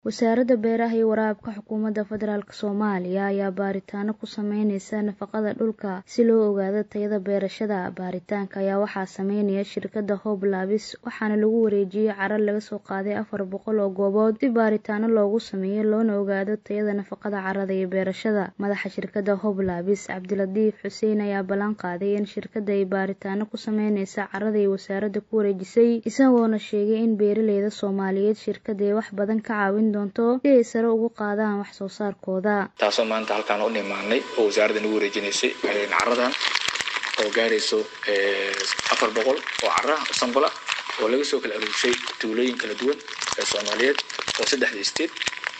Wasaaradda Beeraha iyo Waraabka Xukuumadda Federaalk Soomaaliya ayaa baaritaano ku sameynaysa nafaqada dhulka si loo ogaado tayada beerashada. Baaritaanka ayaa waxaa sameynaya shirkadda Hope Labs waxaana lagu wareejiyay carro laga soo qaaday afar boqol oo goobood si baaritaano loogu sameeyo loona ogaado tayada nafaqada carrada iyo beerashada. Madaxa shirkadda Hope Labs Cabdilatiif Xuseen ayaa ballan qaaday in shirkadda ay baaritaano ku sameynaysa carrada ay wasaaradda ku wareejisay isagoona sheegay in beeraleyda Soomaaliyeed shirkadda ay wax badan ka caawin doonto si ay sare ugu qaadaan wax soo saarkooda. taasoo maanta halkaan u nimaanay oo wasaaradda nagu wareejinaysay carradan oo gaarayso afar boqol oo carra ah oo sambal ah oo laga soo kala aruurshay tuulooyin kala duwan ee Soomaaliyeed oo saddexda state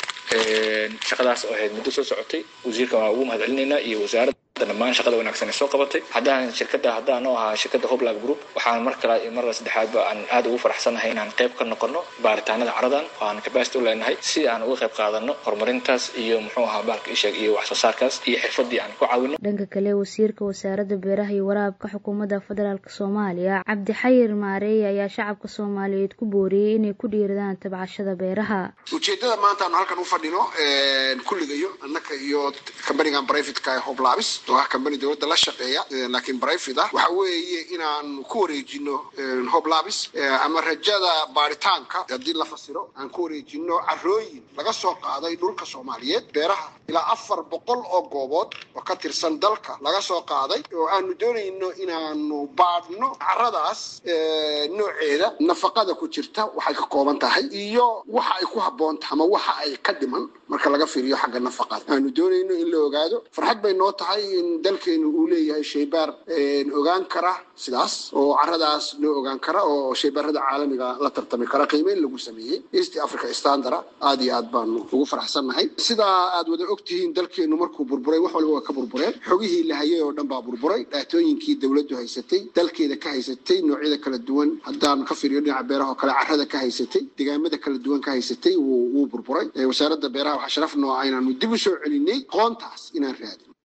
shaqadaas oo ahayd muddo soo socotay wasiirka waa ugu mahadcelinaynaa iyo wasaaradda dhammaan shaqada wanaagsan ee soo qabatay haddaan shirkadda haddaan oo ahaa shirkadda Hoblab Group waxaan mar kale iyo mar saddexaadba aan aad ugu faraxsanahay inaan qayb ka noqono baaritaanada carradan oo aan capacity u leenahay si aan uga qayb qaadano horumarintaas iyo muxuu ahaa bahalka isheeg iyo wax soo saarkaas iyo xirfadii aan ku caawino dhanka kale wasiirka wasaaradda beeraha iyo waraabka xukuumadda federaalk Soomaaliya Cabdi Xayir Maareey ayaa shacabka Soomaaliyeed ku booriyay inay ku dhiiradaan tabcashada beeraha ujeedada maanta aan halkan u fadhino kulligayo annaka iyo kambanigan privateka ee Hope Labs oo ah kambani dowladda la shaqeeya laakiin private ah waxa weeye inaan ku wareejino Hope Labs ama rajada baaritaanka haddii la fasiro aan ku wareejino carrooyin laga soo qaaday dhulka Soomaaliyeed beeraha ilaa afar boqol oo goobood oo ka tirsan dalka laga soo qaaday oo aanu doonayno inaanu baadhno carradaas nooceeda nafaqada ku jirta waxay ka kooban tahay iyo waxa ay ku habboon tahay ama waxa ay ka dhiman marka laga fiiriyo xagga nafaqada aanu doonayno in la ogaado farxad bay noo tahay in dalkeenu uu leeyahay shaybaar ogaan kara sidaas oo carradaas loo ogaan kara oo shaybaarada caalamiga la tartami kara qiimeyn lagu sameeyey east africa standard aad iyo aad baanu ugu faraxsannahay sidaa aad wada ogtihiin dalkeenu markuu burburay wax walba waa ka burbureen xogihii la hayay oo dhan baa burburay dhaatooyinkii dowladdu haysatay dalkeeda ka haysatay noocyada kala duwan haddaan ka fiiriyo dhinaca beeraha oo kale carrada ka haysatay deegaamada kala duwan ka haysatay wuu burburay wasaaradda beeraha waxaa sharaf noo ah inaanu dib u soo celinay qoontaas inaan raadin